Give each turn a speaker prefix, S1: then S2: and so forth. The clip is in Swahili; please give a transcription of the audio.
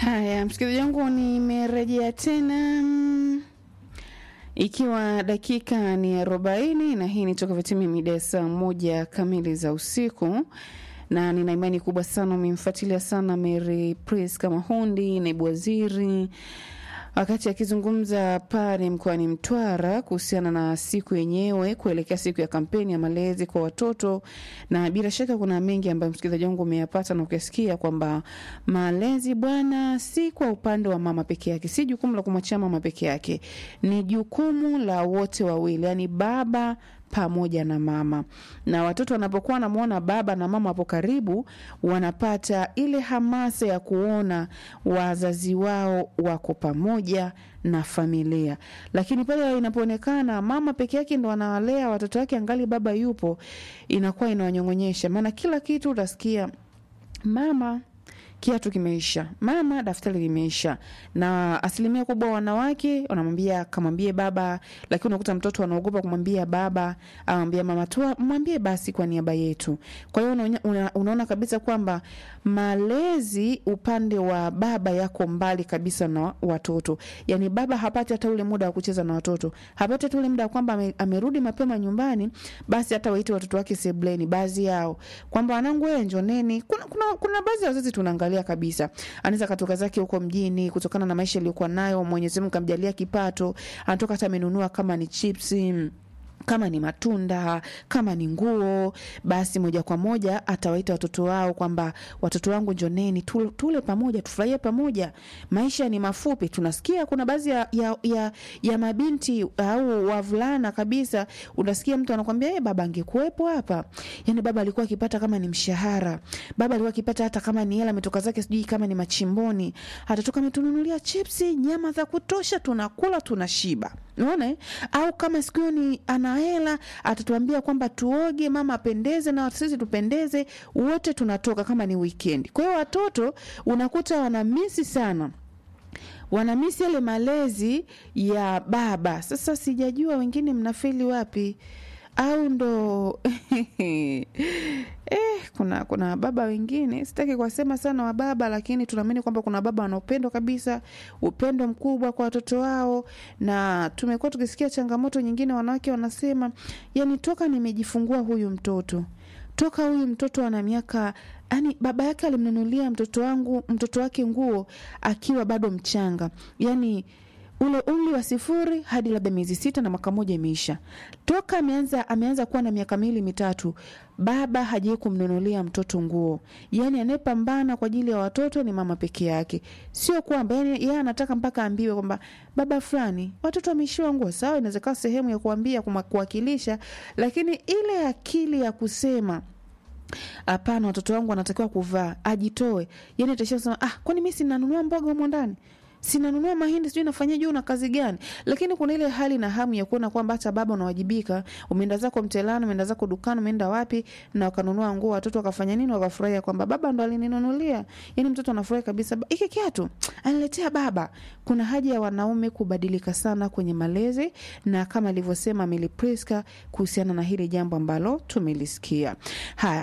S1: Haya, msikilizaji wangu, nimerejea tena mm, ikiwa dakika ni arobaini na hii ni toka vitimia mida ya saa moja kamili za usiku na nina imani kubwa sana umemfuatilia sana Mary Priska Mahundi, naibu waziri wakati akizungumza pale mkoani Mtwara kuhusiana na siku yenyewe kuelekea siku ya kampeni ya malezi kwa watoto, na bila shaka kuna mengi ambayo msikilizaji wangu umeyapata na ukasikia kwamba malezi bwana, si kwa upande wa mama peke yake, si jukumu la kumwachia mama peke yake, ni jukumu la wote wawili, yani baba pamoja na mama. Na watoto wanapokuwa wanamwona baba na mama hapo karibu, wanapata ile hamasa ya kuona wazazi wao wako pamoja na familia. Lakini pale inapoonekana mama peke yake ndo anawalea watoto wake angali baba yupo, inakuwa inawanyong'onyesha, maana kila kitu utasikia mama kiatu kimeisha, mama daftari limeisha. Na asilimia kubwa wanawake wanamwambia kamwambie baba, lakini unakuta mtoto anaogopa kumwambia baba, amwambia mama tu, mwambie basi kwa niaba yetu. Kwa hiyo unaona, una, unaona kabisa kwamba malezi upande wa baba yako mbali kabisa na watoto. Yani baba hapati hata ule muda wa kucheza na watoto, hapati hata ule muda kwamba ame, amerudi mapema nyumbani, basi hata waite watoto wake sebleni, baadhi yao kwamba wanangu, wewe njoneni. Kuna, kuna, kuna baadhi ya wazazi tunaangalia kabisa, anaweza katoka zake huko mjini kutokana na maisha aliyokuwa nayo, Mwenyezi Mungu kamjalia kipato, anatoka hata amenunua kama ni chipsi kama ni matunda, kama ni nguo, basi moja kwa moja atawaita watoto wao kwamba watoto wangu njoneni, tule, tule pamoja, tufurahie pamoja. Maisha ni mafupi. Tunasikia kuna baadhi ya, ya, ya, ya mabinti au wavulana kabisa, unasikia mtu anakwambia hey, baba angekuwepo hapa. Yani baba alikuwa akipata kama ni mshahara, baba alikuwa akipata hata kama ni hela ametoka zake sijui kama ni machimboni, atatoka ametununulia chipsi, nyama za kutosha, tunakula tunashiba. Unaona eh? Au kama siku hiyo ni ana hela atatuambia kwamba tuoge, mama apendeze na sisi tupendeze, wote tunatoka kama ni weekend. Kwa hiyo watoto unakuta wanamisi sana wanamisi yale malezi ya baba. Sasa sijajua wengine mnafeli wapi au ndo eh, kuna kuna baba wengine, sitaki kuwasema sana wa baba, lakini tunaamini kwamba kuna baba wana upendo kabisa, upendo mkubwa kwa watoto wao, na tumekuwa tukisikia changamoto nyingine, wanawake wanasema, yani toka nimejifungua huyu mtoto toka huyu mtoto ana miaka yani, baba yake alimnunulia mtoto wangu mtoto wake nguo akiwa bado mchanga, yani ule umri wa sifuri hadi labda miezi sita na mwaka moja imeisha. Toka ameanza ameanza kuwa na miaka miwili mitatu, baba hajai kumnunulia mtoto nguo. Yani anayepambana kwa ajili ya watoto ni mama peke yake, sio kwamba yani yeye anataka mpaka aambiwe kwamba baba fulani watoto wameishiwa nguo. Sawa, inawezekana sehemu ya kuambia kuwakilisha, lakini ile akili ya kusema hapana, watoto wangu wanatakiwa kuvaa, ajitoe. Yani ataishia kusema ah, kwani mimi sinanunua mboga humo ndani sinanunua mahindi sijui nafanyia juu na kazi gani, lakini kuna ile hali na hamu ya kuona kwamba hata baba unawajibika. Umeenda zako mtelano, umeenda zako dukani, umeenda wapi na wakanunua nguo, watoto wakafanya nini? Wakafurahia kwamba baba ndo alininunulia. Yani mtoto anafurahi kabisa, hiki kiatu aniletea baba. Kuna haja ya wanaume kubadilika sana kwenye malezi, na kama alivyosema Mili Priska kuhusiana na hili jambo ambalo tumelisikia haya